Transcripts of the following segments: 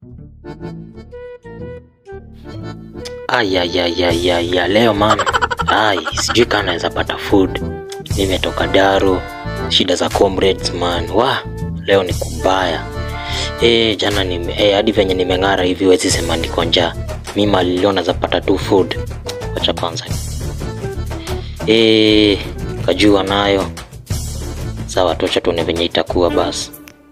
Ayayayayaya, leo man, ai, sijui kama naweza pata food. Nimetoka Daro, shida za comrades man, wa leo ni kubaya. Eh, jana nime eh, hadi venye nimeng'ara hivi wezi sema niko njaa. Mimi mali leo naweza pata tu food. Acha kwanza. Eh, kajua nayo. Sawa, tocha tuone venye itakuwa basi.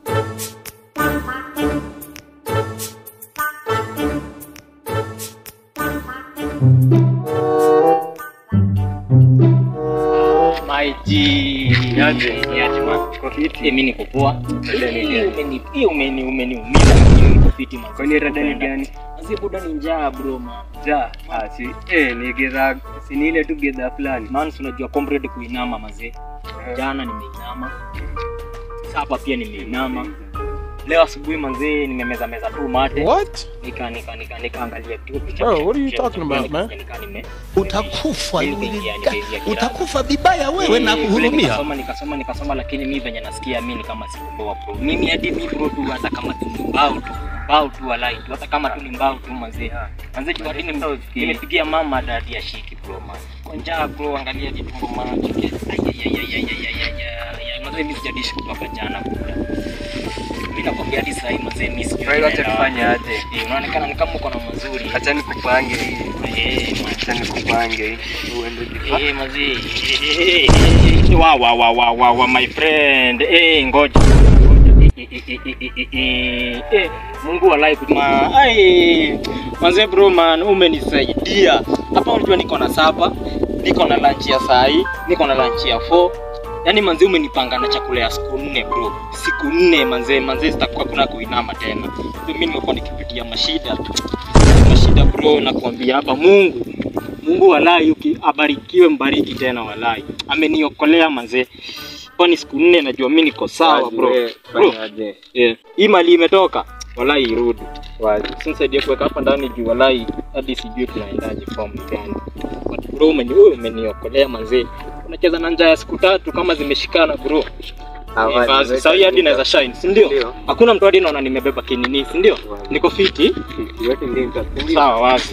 Maiji. Niaje? Niaje man. Kwa fiti. Eh, mimi niko poa. Rada ni Eh, gani? umeni eh, umeni umeniumiza lakini niko fiti man. Kwani rada ni gani? Mzee buda ni njaa bro man. Ja, ah, si eh ni gedha si ni ile tu gedha fulani. Man, si unajua comrade kuinama mazee. Jana nimeinama. Sapa pia nimeinama. Leo asubuhi manzee nimemeza meza tu mate. What? Nika nika nika nikaangalia tu picha. Bro, what are you picha- talking picha- about, man? nika- nika- nime- utakufa Mimi nimeingia- Yulika. nimeingia kirani. utakufa vibaya wewe Eh, na vile kuhurumia Nikasoma nikasoma nikasoma, lakini mi venye nasikia mi ni kama sikupoa bro. Mimi hadi mi bro tu, hata kama tu ni mbao tu mbao tu walai tu, hata kama tu ni mbao tu mazee manzee tu, hadi nime- nimepigia mama dadi ya shiki bro man, kwa njaa bro, angalia vitumbo macho mazee, mi sijadishi kutoka jana bro. Mimi nakwambia hadi sasa hivi mazee, mi sijui Kwa hiyo acha naenda tufanye wapi. aje? Eh, unaonekana ni kama uko na mazuri Acha nikupange hii. eh man. Acha nikupange hii. Uende kifa. Eh, mazee. Eh, eh, eh, wa wa wa wa wa wa my friend. Eh, ngoja. Eh, eh, eh, eh, eh, eh, eh, eh, Mungu walai kutuma. Ai, manze bro man, umenisaidia. Hapa unajua niko na sapa, niko na lunch ya saa hii, niko na lunch ya 4. Yaani manze umenipanga na chakula ya siku nne bro. Siku nne manze, manze sitakuwa kuna kuinama tena. So mimi nimekuwa nikipitia mashida. Mashida bro, nakwambia hapa Mungu Mungu walai uki abarikiwe mbariki tena walai. Ameniokolea manze. Kwani siku nne najua mimi niko sawa bro. Wazi, Bro, fanya aje? yeah. Hii mali imetoka. Walai irudi. Wazi. Sinisaidia kuweka hapa ndani juu walai hadi sijui tunaendaje form gani. But bro umeni wewe umeniokolea manze. Unacheza na njaa ya siku tatu kama zimeshikana bro. Ah, Eh, wazi, basi, weka Sasa hii hadi ndani. naweza shine, si ndio? Ndio. Hakuna mtu hadi naona nimebeba kinini, si ndio? Wazi. Niko fiti. Yote ndio nitakuambia. Sawa wazi.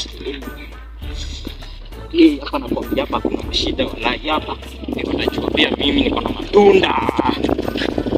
Hii hapa nakwambia hapa kuna mashida walai hapa. Niko najua pia mimi niko na matunda.